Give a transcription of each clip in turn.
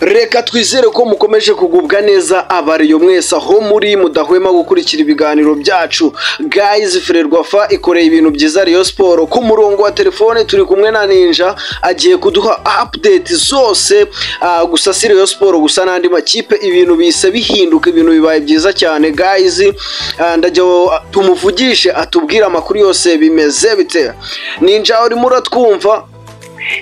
reka twizere ko mukomeje kugubwa neza abariyo mwese aho muri mudahwema gukurikira ibiganiro byacu gayizi fererwafa ikoreye ibintu byiza riyo siporo ku murongo wa telefone turi kumwe na ninja agiye kuduha apudeti zose ah, gusa si riyo siporo gusa n'andi makipe ibintu bise bihinduka ibintu bibaye byiza cyane gayizi ndajya tumuvugishe atubwire amakuru yose bimeze bite ninja urimo uratwumva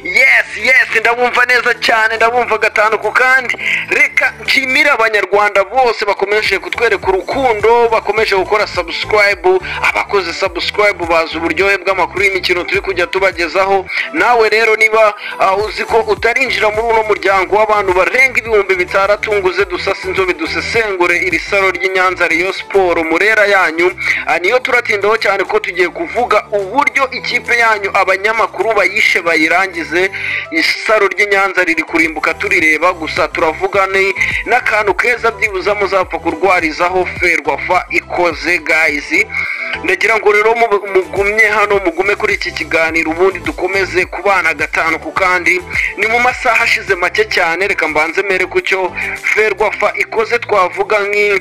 yes yes ndabumva neza cyane ndabumva gatanu ku kandi reka nshimire abanyarwanda bose bakomeje kutwereka urukundo bakomeje gukora sabusikarayibu abakoze sabusikarayibu bazi uburyohe bw'amakuru y'imikino turi kujya tubagezaho nawe rero niba ah, uzi ko utarinjira muri uno muryango w'abantu barenga ibihumbi bitandatu nguze dusase inzobe dusesengure iri saro ry'i Nyanza Rayon Sport murera yanyu Ah, niyo turatindaho cyane ko tugiye kuvuga uburyo ikipe yanyu abanyamakuru bayishe bayirangize isaro ry'i Nyanza riri kurimbuka turireba gusa turavuga ni n'akantu keza byibuza muzapfa kurwarizaho ferwafa ikoze guys ndagira ngo rero mu- mugumye hano mugume kuri iki kiganiro ubundi dukomeze kubana gatanu ku kandi ni mu masaha ashize make cyane reka mbanze mere ku cyo ferwafa ikoze twavuga nk'i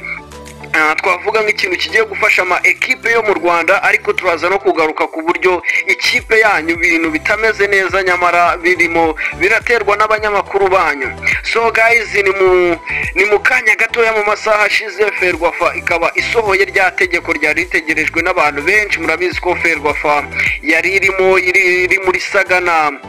Ah, twavuga nk'ikintu kigiye gufasha ama ekipe yo mu rwanda ariko turaza no kugaruka ku buryo ikipe yanyu ibintu bitameze neza nyamara birimo biraterwa n'abanyamakuru banyu so guys ni mu ni mu kanya gatoya mu masaha ashize ferwafa ikaba isohoye rya tegeko ryari ritegerejwe n'abantu benshi murabizi ko ferwafa yari irimo iri, iri muri sagana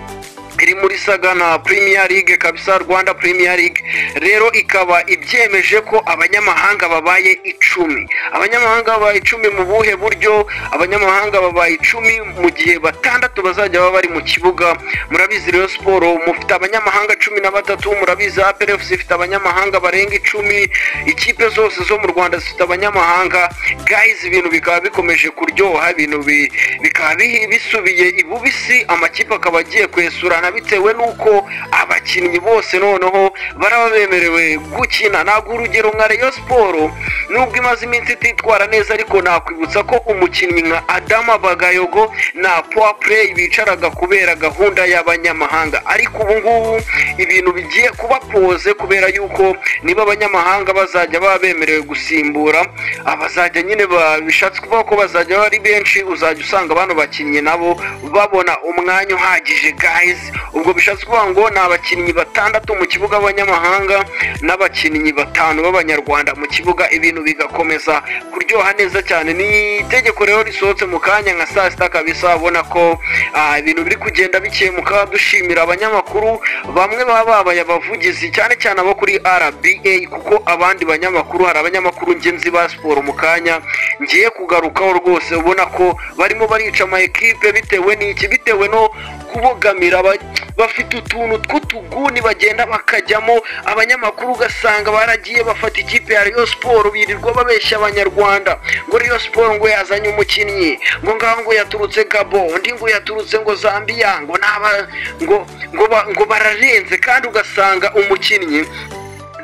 iri muri sagana premier league kabisa rwanda premier league rero ikaba ibyemeje ko abanyamahanga babaye icumi abanyamahanga babaye icumi mu buhe buryo abanyamahanga babaye icumi mu gihe batandatu bazajya baba bari mu kibuga murabizi rero siporo mufite abanyamahanga cumi na batatu murabizi aperefusi ifite abanyamahanga barenga icumi ikipe zose zo mu rwanda zifite abanyamahanga gayizi ibintu bikaba bikomeje kuryoha ibintu bi- bikaba bihi- bisubiye ibubisi amakipe akaba agiye kwesurana bitewe n'uko abakinnyi bose noneho baraba bemerewe gukina ntabwo urugero nka reyo siporo nubwo imaze iminsi ititwara neza ariko nakwibutsa ko umukinnyi nka adama bagayogo na puwa pureyi bicaraga kubera gahunda y'abanyamahanga ariko ubu ngubu ibintu bigiye kuba poze kubera yuko niba abanyamahanga bazajya baba bemerewe gusimbura abazajya nyine ba- bishatse kuvuga ko bazajya baba ari benshi uzajya usanga bano bakinnyi nabo babona umwanya uhagije guys ubwo bishatse kuvuga ngo ni abakinnyi batandatu mu kibuga b'abanyamahanga n'abakinnyi batanu b'abanyarwanda mu kibuga ibintu bigakomeza kuryoha neza cyane ni itegeko rero risohotse mu kanya nka saa sita kabisa ubona ko ah, ibintu biri kugenda bikemuka dushimira abanyamakuru bamwe baba babaye abavugizi cyane cyane abo kuri RBA kuko abandi banyamakuru hari abanyamakuru ngenzi ba siporo mu kanya ngiye kugarukaho rwose ubona ko barimo barica ama ekipe bitewe n'iki bitewe no kubogamira aba- bafite utuntu tw'utuguni bagenda bakajyamo abanyamakuru ugasanga baragiye bafata ikipe ya Rayon Sport birirwa babeshya abanyarwanda ngo Rayon Sport ngo yazanye umukinnyi ngo ngaho ngo yaturutse Gabon undi ngo yaturutse ngo Zambia ngo naba ngo ngo, ba- ngo bararenze kandi ugasanga umukinnyi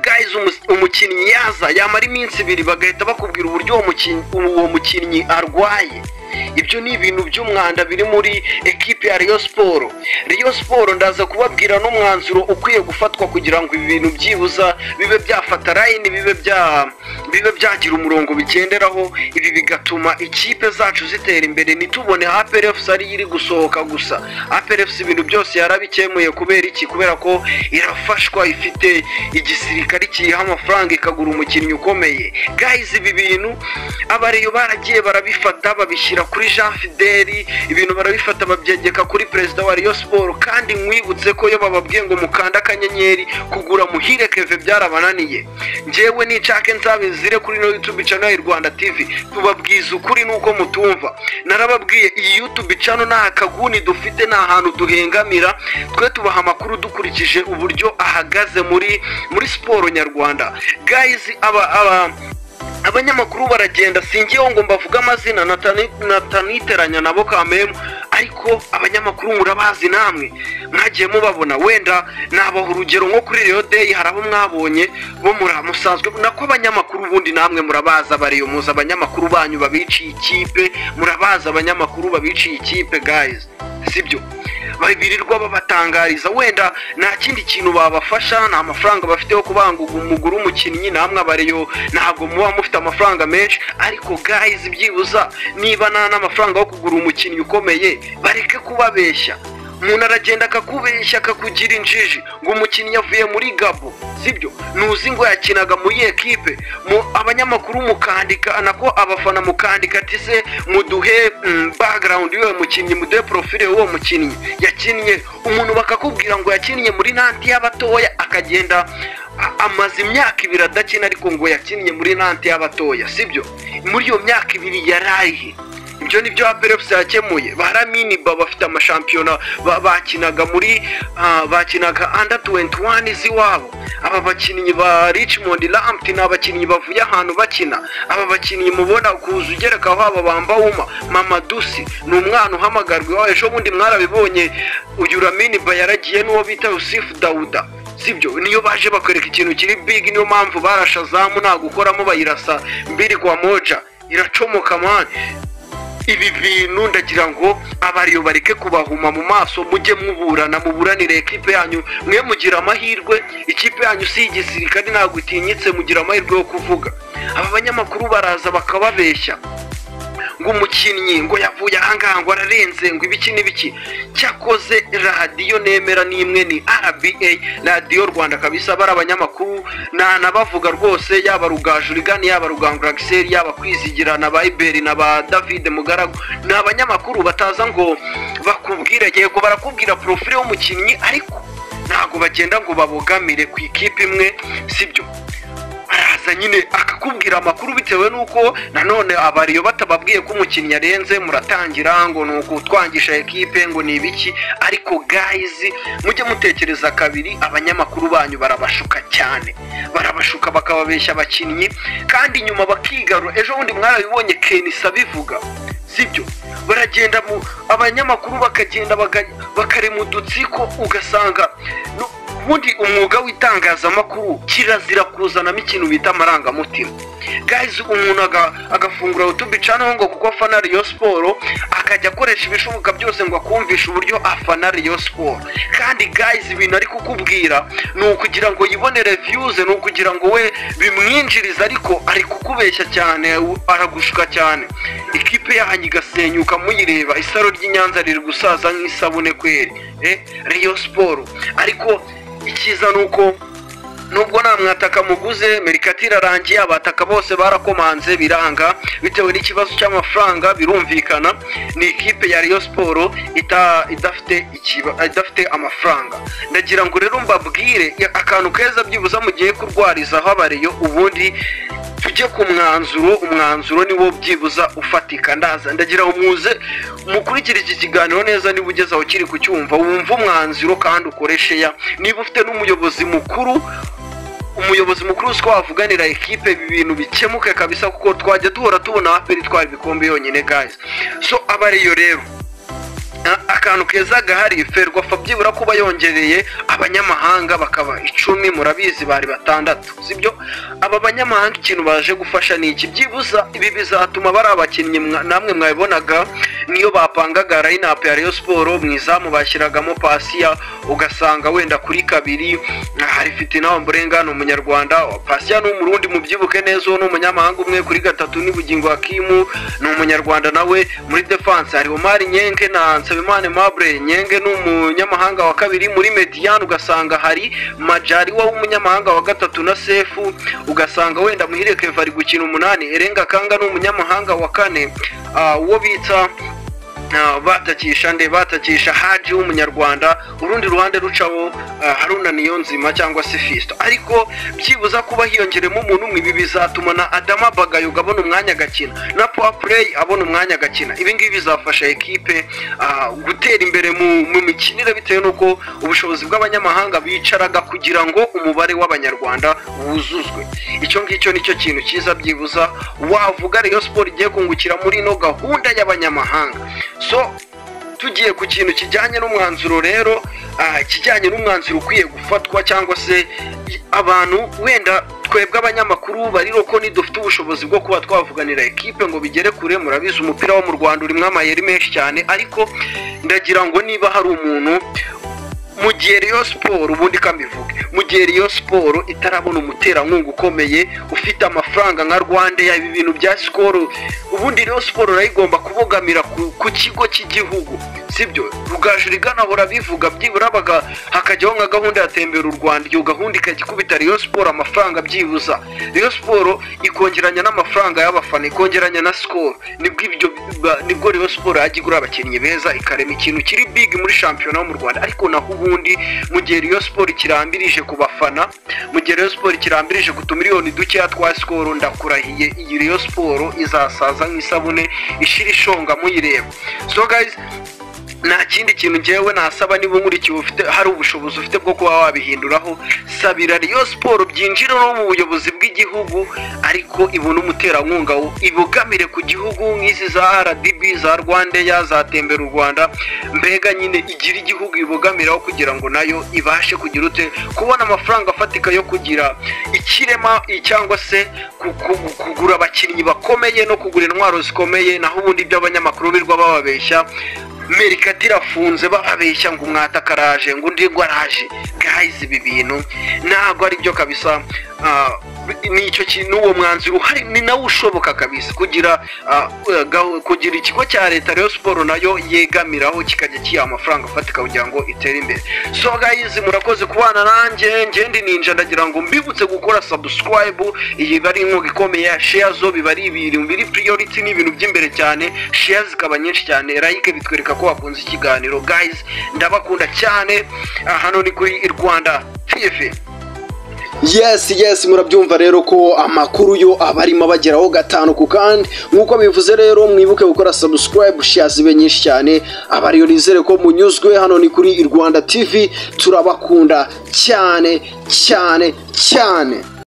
guys umu- umukinnyi yaza yamara iminsi ibiri bagahita bakubwira uburyo uwo mukinnyi- uwo mukinnyi arwaye ibyo ni ibintu by'umwanda biri muri ekipe ya Rayon Sport Rayon Sport ndaza kubabwira n'umwanzuro ukwiye gufatwa kugira ngo ibi bintu byibuza bibe byafata line bibe bya bibe byagira umurongo bigenderaho ibi bigatuma ikipe zacu zitera imbere ntitubone APRFC ari iri gusohoka gusa APRFC ibintu byose yarabikemuye kubera iki kubera ko irafashwa ifite igisirikare kiyiha amafaranga ikagura umukinnyi ukomeye guys ibi bintu abariyo baragiye barabifata babishyira kuri Jean Fideli ibintu barabifata babyegeka kuri perezida wa Rayon Sport kandi nkwibutse ko iyo bababwiye ngo mukanda akanyenyeri kugura muhire keve byarabananiye njyewe nicake nzabizire kuri no YouTube channel ya Rwanda TV tubabwiza ukuri nuko mutumva narababwiye iyi YouTube channel nta kaguni dufite nta hantu duhengamira twe tubaha amakuru dukurikije uburyo ahagaze muri muri siporo nyarwanda guys aba aba abanyamakuru baragenda singiyeho ngo mbavuge amazina natani- nataniteranya nabo kamemu ariko abanyamakuru murabazi namwe mwagiye mubabona wenda nabaha urugero nko kuri reyo deyi hari abo mwabonye bo mura- musanzwe nako abanyamakuru ubundi namwe murabaza bariyo muzi abanyamakuru banyu babiciye ikipe murabazi abanyamakuru babiciye ikipe guys sibyo birirwa babatangariza wenda nta kindi kintu babafasha nta mafaranga bafite yo kubanguga umuguru w'umukinnyi namwe abareyo ntabwo muba mufite amafaranga menshi ariko gayizi byibuza niba nta n'amafaranga yo kugura umukinnyi ukomeye bareke kubabeshya umuntu aragenda akakubeshya akakugira injiji ngo umukinnyi yavuye muri gabo sibyo ntuzi ngo yakinaga muri ekipe mu abanyamakuru mukandika nako abafana mukandika ati se muduhe mm, background y'uwo mukinnyi muduhe profile y'uwo mukinnyi yakinnye umuntu bakakubwira ngo yakinnye muri nanti y'abatoya akagenda a- amaze imyaka ibiri adakina ariko ngo yakinnye muri nanti y'abatoya sibyo muri iyo myaka ibiri yarayihe ibyo ni byo aperepusi yakemuye baraminiba bafite amashampiyona ba- bakinaga muri ah, bakinaga anda tuwenti wani z'iwabo aba bakinnyi ba richmond rampti ni abakinnyi bavuye ahantu bakina aba bakinnyi mubona kuza ugerekaho aba bambawuma mama dusi ni umwana uhamagarwa iwawe ejo bundi mwarabibonye uyu raminiba yaragiye n'uwo bita yusifu dawuda sibyo niyo baje bakwereka ikintu kiri big niyo mpamvu barashazamu nta gukoramo bayirasa mbiri kwa moja iracomoka mani ibi bintu ndagira ngo abariyo bareke kubahuma mu maso mujye muburana muburanire ekipe yanyu mwe mugira amahirwe ikipe yanyu si igisirikare ntabwo itinyitse mugira amahirwe yo kuvuga aba banyamakuru baraza bakababeshya ngo umukinnyi ngo yavuye ahangaha ngo ararenze ngo ibiki n'ibiki cyakoze radiyo nemera n'imwe ni rba radiyo rwanda kabisa bari abanyamakuru ntanabavuga rwose yaba rugajurigani yaba rugangurakiseri yaba kwizigira na ba iberi na ba david mugaragu ni abanyamakuru bataza ngo bakubwire yego barakubwira porofile y'umukinnyi ariko ntabwo bagenda ngo babogamire ku ikipe imwe sibyo araza nyine akakubwira amakuru bitewe n'uko nanone abariyo batababwiye ko umukinnyi arenze muratangira ngo ni ukutwangisha ekipe ngo ni ibiki ariko gayizi mujye mutekereza kabiri abanyamakuru banyu barabashuka cyane barabashuka bakababeshya abakinnyi kandi nyuma bakigarura ejo bundi mwarabibonye kenisa bivuga sibyo baragenda mu abanyamakuru bakagenda baga- bakarema udutsiko ugasanga nu- ubundi umwuga w'itangazamakuru kirazira kuzanamo ikintu bita amarangamutima gayizi umuntu aga- agafungura utubicanaho ngo kuko afana riyo siporo akajya akoresha ibishoboka byose ngo akumvishe uburyo afana riyo siporo kandi gayizi ibintu ari kukubwira ni ukugira ngo yibonere viyuze ni ukugira ngo we bimwinjirize ariko ari kukubeshya cyane u- aragushuka cyane ikipe yanyu igasenyuka muyireba isaro ry'inyanza riri gusaza nk'isabune kweri eh, riyo siporo ariko icyiza ni uko nubwo nta mwataka muguze merikati irarangiye abataka bose barakomanze biranga bitewe n'ikibazo cy'amafaranga birumvikana ni ikipe ya Rayon siporo ita- idafite ikiba- idafite amafaranga ndagira ngo rero mbabwire ya- akantu keza byibuza mugiye kurwarizaho abariyo ubundi tujye ku mwanzuro umwanzuro niwo byibuza ufatika ndaza ndagira ngo muze mukurikire iki kiganiro neza niba ugeze aho kiri kucyumva wumve umwanzuro kandi ukoresheya niba ufite n'umuyobozi mukuru umuyobozi mukuru uzi ko wavuganira ekipe ibi bintu bikemuke kabisa kuko twajya duhora tubona aperi itwara ibikombe yonyine guys so abariyo rero a- akantu keza gahari ferwafa byibura kuba yongereye abanyamahanga bakaba icumi murabizi bari batandatu sibyo aba banyamahanga ikintu baje gufasha ni iki byibuza ibi bizatuma bari abakinnyi mwa- namwe mwabibonaga niyo bapangaga rayinapu ya rayon siporo mu izamu bashyiragamo pasiya ugasanga wenda kuri kabiri hari fitinawa mburengano umunyarwanda pasiya ni umurundi mubyibuke neza uwo ni umunyamahanga umwe kuri gatatu ni bugingo hakimu ni umunyarwanda nawe muri defanse hari omari nyenge na nsabimana mabure nyenge ni umunyamahanga wa kabiri muri mediyani ugasanga hari majari wa umunyamahanga wa gatatu na sefu ugasanga wenda muhire keva ari gukina umunani erenga kanga ni umunyamahanga wa kane ah, uwo bita Ah, batakisha nde batakisha haji w'umunyarwanda urundi ruhande rucaho ah, haruna niyo nzima cyangwa se fisto ariko byibuza kuba hiyongeremo umuntu umwe ibi bizatuma na adama bagayoga abona umwanya agakina na power play abona umwanya agakina ibi ngibi bizafasha ekipe ah, gutera imbere mu, mu mikinire bitewe n'uko ubushobozi bw'abanyamahanga bicaraga kugira ngo umubare w'abanyarwanda wuzuzwe icyo ngicyo nicyo kintu cyiza byibuza wavuga Rayon Sport igiye kungukira muri ino gahunda y'abanyamahanga so tugiye ku kintu kijyanye n'umwanzuro rero ah, ikijyanye n'umwanzuro ukwiye gufatwa cyangwa se i- abantu wenda twebwe abanyamakuru bariro ko nidufite ubushobozi bwo kuba twavuganira ekipe ngo bigere kure murabizi umupira wo mu rwanda urimo amayeri menshi cyane ariko ndagira ngo niba hari umuntu mu gihe riyo siporo ubundi kamivuge mu gihe riyo siporo itarabona umuterankunga ukomeye ufite amafaranga nka rwanda yaba ibintu bya sikoro ubundi riyo siporo urayigomba kubogamira ku, ku kigo cy'igihugu sibyo rugaju rigana burabivuga byibura baga- hakajyaho nka gahunda ya tembera u rwanda iyo gahunda ikajya ikubita riyo siporo amafaranga byibuza riyo siporo ikongeranya n'amafaranga y'abafana ikongeranya na sikoro nibwo ibyo ba- nibwo riyo siporo yajya igura abakinnyi beza ikarema ikintu kiri big muri shampiyona yo mu rwanda ariko naho ubundi mu gihe riyo siporo ikirambirije ku bafana mu gihe riyo siporo ikirambirije ku tumiliyoni dukeya twa sikoro ndakurahiye iyi riyo siporo izasaza nk'isabune ishira ishonga muyireba so guys nta kindi kintu ngewe nasaba niba nkurikiye ufite hari ubushobozi ufite bwo kuba wabihinduraho sabira riyo siporo byinjira no mu buyobozi bw'igihugu ariko ibone umuterankunga wo- ibogamire ku gihugu nk'izi za rdb za rwandeya za tembera u rwanda mbega nyine igira igihugu ibogamiraho kugira ngo nayo ibashe kugira ute kubona amafaranga afatika yo kugira ikirema cyangwa se ku- ku- kugura abakinnyi bakomeye no kugura intwaro zikomeye naho ubundi iby'abanyamakuru birwa bababeshya merikati irafunze bababeshya ngo umwataka araje ngo undi ngo araje gahizi ibi bintu ntabwo ari byo kabisa Ah, nicyo ki- n'uwo mwanzuro uhari ni nawo ushoboka kabisa kugira ah, gahu- kugira ikigo cya leta rero siporo nayo yegamiraho kikajya kiha amafaranga afatika kugira ngo itere imbere so guys murakoze kubana nanjye ngende ninja ndagira ngo mbibutse gukora subscribe iyi biba ari inkunga ikomeye share zo biba ari ibintu biri priority ni ibintu by'imbere cyane share zikaba nyinshi cyane like bitwereka ko wakunze ikiganiro guys ndabakunda cyane Ah, hano ni kuri Rwanda TV yes yes murabyumva rero ko amakuru yo aba arimo abageraho gatanu ku kandi nk'uko bivuze rero mwibuke gukora subscribe share zibe nyinshi cyane abariyo nizere ko munyuzwe hano ni kuri Rwanda TV turabakunda cyane cyane cyane